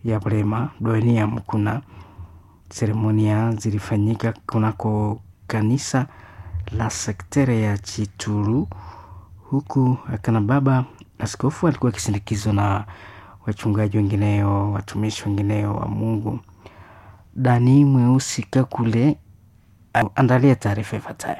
ya Bulema Doenia Mkuna. Seremonia zilifanyika kunako kanisa la sektere ya Chituru, huku akana baba askofu alikuwa akisindikizwa na wachungaji wengineo, watumishi wengineo wa Mungu. Dani Mweusi Kakule andalia taarifa ifuatayo.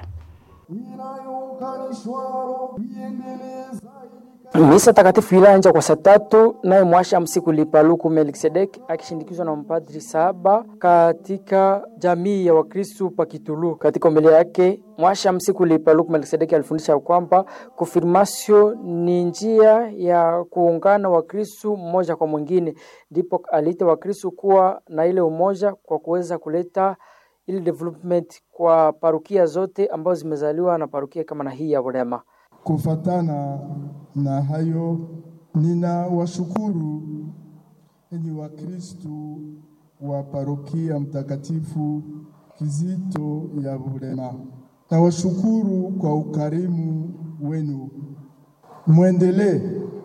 Misa takatifu ilianza kwa saa tatu, naye mwasha msiku Paluku Melkisedek akishindikizwa na mapadri saba katika jamii ya Wakristu Pakitulu. Katika homilia yake mwasha msiku Paluku Melkisedek alifundisha kwamba konfirmasio ni njia ya kuungana Wakristu mmoja kwa mwingine, ndipo aliita Wakristu kuwa na ile umoja kwa kuweza kuleta ile development kwa parukia zote ambazo zimezaliwa na parukia kama na hii ya Bulema. Kufatana na hayo, nina washukuru enyi Wakristu wa parokia mtakatifu Kizito ya Bulema. Nawashukuru kwa ukarimu wenu, mwendelee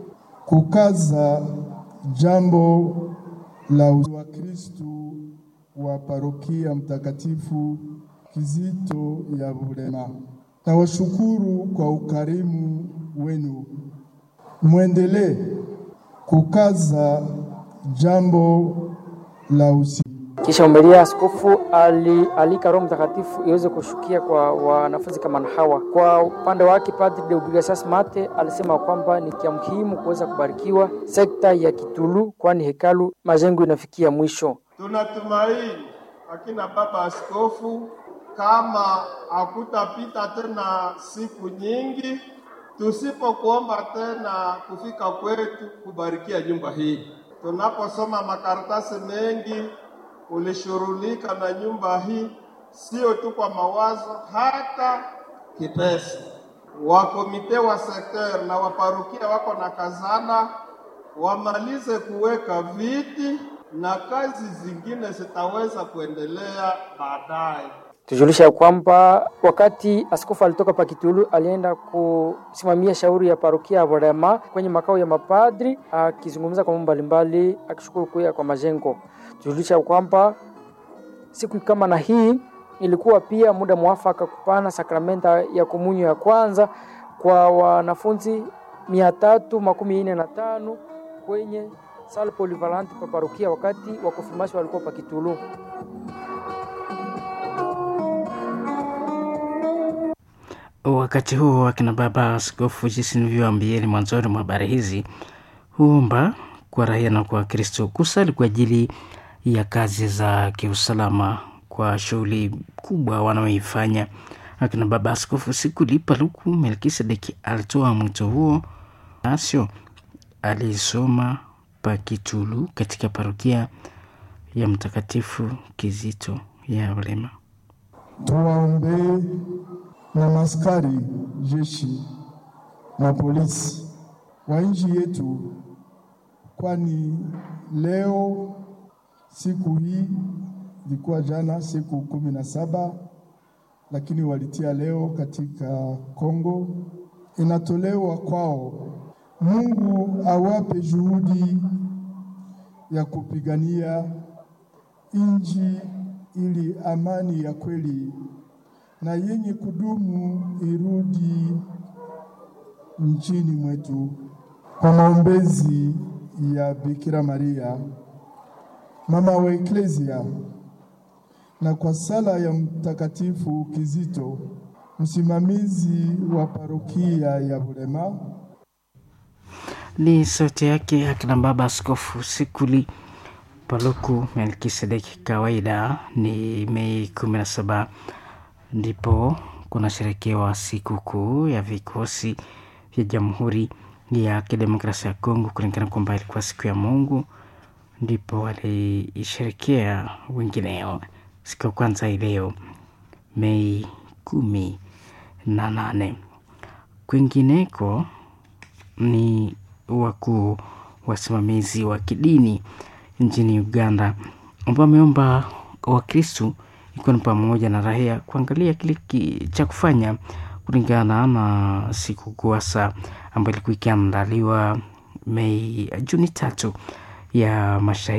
kukaza jambo la Wakristu wa parokia mtakatifu Kizito ya Bulema. Nawashukuru kwa ukarimu wenu, mwendelee kukaza jambo la usi. Kisha umelia askofu alialika Roho Mtakatifu iweze kushukia kwa wanafunzi kama na hawa. Kwa upande wake, Padre Deogracias Mate alisema kwamba ni kia muhimu kuweza kubarikiwa sekta ya Kitulu, kwani hekalu majengo inafikia mwisho. Tunatumaini akina baba askofu kama hakutapita tena siku nyingi tusipokuomba tena kufika kwetu kubarikia nyumba hii. Tunaposoma makaratasi mengi, ulishurulika na nyumba hii, sio tu kwa mawazo, hata kipesa. Wakomite wa sekter na waparukia wako na kazana, wamalize kuweka viti na kazi zingine zitaweza kuendelea baadaye. Tujulisha ya kwamba wakati askofu alitoka Pakitulu alienda kusimamia shauri ya parokia ya Bulema kwenye makao ya mapadri, akizungumza kwa mambo mbalimbali, akishukuru kuya kwa majengo. Tujulisha kwamba siku kama na hii ilikuwa pia muda mwafaka kupana sakramenta ya komunyo ya kwanza kwa wanafunzi mia tatu makumi nne na tano kwenye sala polivalante pa parokia wakati wa konfirmasio walikuwa Pakitulu. Wakati huo akina baba askofu, jinsi nilivyoambieni mwanzoni mwa habari hizi, huomba kwa raia na kwa Kristo kusali kwa ajili ya kazi za kiusalama kwa shughuli kubwa wanaoifanya. Akina baba askofu Sikuli Paluku Melkisedeki alitoa mwito huo, nasio alisoma Pakitulu katika parokia ya Mtakatifu Kizito ya Bulema. Tuwaombee na maskari jeshi na polisi wa nchi yetu, kwani leo siku hii ilikuwa jana siku kumi na saba lakini walitia leo katika Kongo, inatolewa kwao. Mungu awape juhudi ya kupigania nchi ili amani ya kweli na yenye kudumu irudi nchini mwetu. Kwa maombezi ya Bikira Maria mama wa Eklesia na kwa sala ya Mtakatifu Kizito msimamizi wa parokia ya Bulema. Ni sauti yake akina baba askofu Sikuli Paluku Melkisedeki. Kawaida ni Mei kumi na saba ndipo kunasherekewa sikukuu ya vikosi vya Jamhuri ya Kidemokrasia ya Kongo, kulingana kwamba ilikuwa siku ya Mungu, ndipo waliisherekea wengineo siku ya kwanza ileo Mei kumi na nane. Kwingineko ni wakuu wasimamizi wa kidini nchini Uganda ambao wameomba Wakristu ikiwa ni pamoja na raia kuangalia kile cha kufanya kulingana na sikukuu hasa ambayo ilikuwa ikiandaliwa Mei Juni tatu ya mashahidi